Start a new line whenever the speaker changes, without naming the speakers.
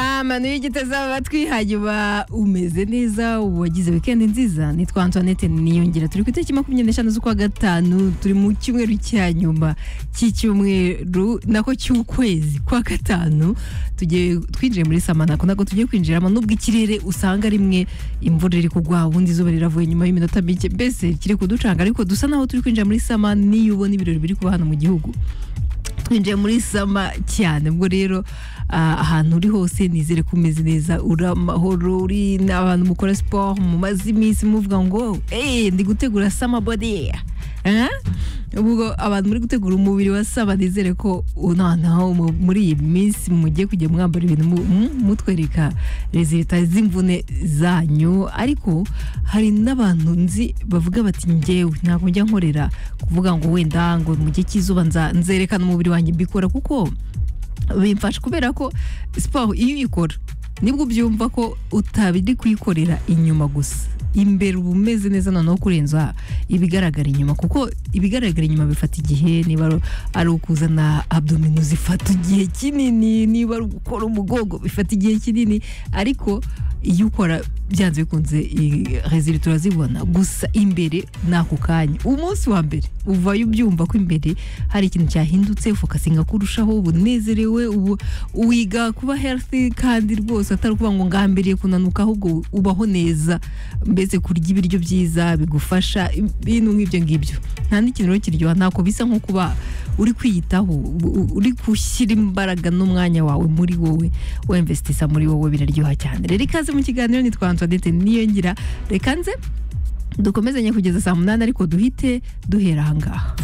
amano y'igiti azaba amatwi hanyuma umeze neza wagize wikendi nziza nitwa antoinette niyongera turi ku itariki makumyabiri n'eshanu z'ukwa gatanu turi mu cyumweru cya nyuma cy'icyumweru nako cy'ukwezi kwa gatanu tugiye twinjiye muri samanako ntabwo tugiye kwinjiramo nubwo ikirere usanga rimwe imvura iri kugwa ubundi izuba riravuye nyuma y'iminota mike mbese kiri kuducanga ariko dusa naho turi kwinjira muri sama niyo ubona ibirori biri kuba hano mu gihugu twinjiye muri sama cyane ubwo rero ah, ahantu uri hose nizere ko umeze neza uri amahoro uri n'abantu mukora siporo mumaze iminsi muvuga ngo eee ndi gutegura sama body Eh? ubwo abantu muri gutegura umubiri wa sama nizere ko noneho mu- muri iyi minsi mugiye kujya mwambara ibintu mu- mu- mutwereka rezilita z'imvune zanyu ariko hari n'abantu nzi bavuga bati njyewe ntabwo njya nkorera kuvuga ngo wenda ngo mu gihe cy'izuba nza- nzerekana umubiri wanjye mbikora kuko bimfasha kubera ko siporo iyo uyikora nibwo ubyumva ko utabiri kuyikorera inyuma gusa imbere uba umeze neza noneho kurenza ibigaragara inyuma kuko ibigaragara inyuma bifata igihe niba ari- ari ukuzana abdomino zifata igihe kinini niba ari ugukora umugongo bifata igihe kinini ariko iyo ukora byanze bikunze rezili turazibona gusa imbere ni ako kanya umunsi wa mbere uvayo ubyumva ko imbere hari ikintu cyahindutse ufokasinga kurushaho ubunezerewe ubu wiga kuba healthy kandi rwose atari ukuvuga ngo ngambiriye kunanuka ahubwo ubaho neza mbese kurya ibiryo byiza bigufasha ibintu nk'ibyo ngibyo nta n'ikintu rero kiryoha ntako bisa nko kuba uri kwiyitaho u- u- uri gushyira imbaraga n'umwanya wawe muri wowe wemvesitisa muri wowe biraryoha cyane rero ikaze mu kiganiro nitwa antoinette niyongira reka nze dukomezanye kugeza saa munani ariko duhite duhera ahangaha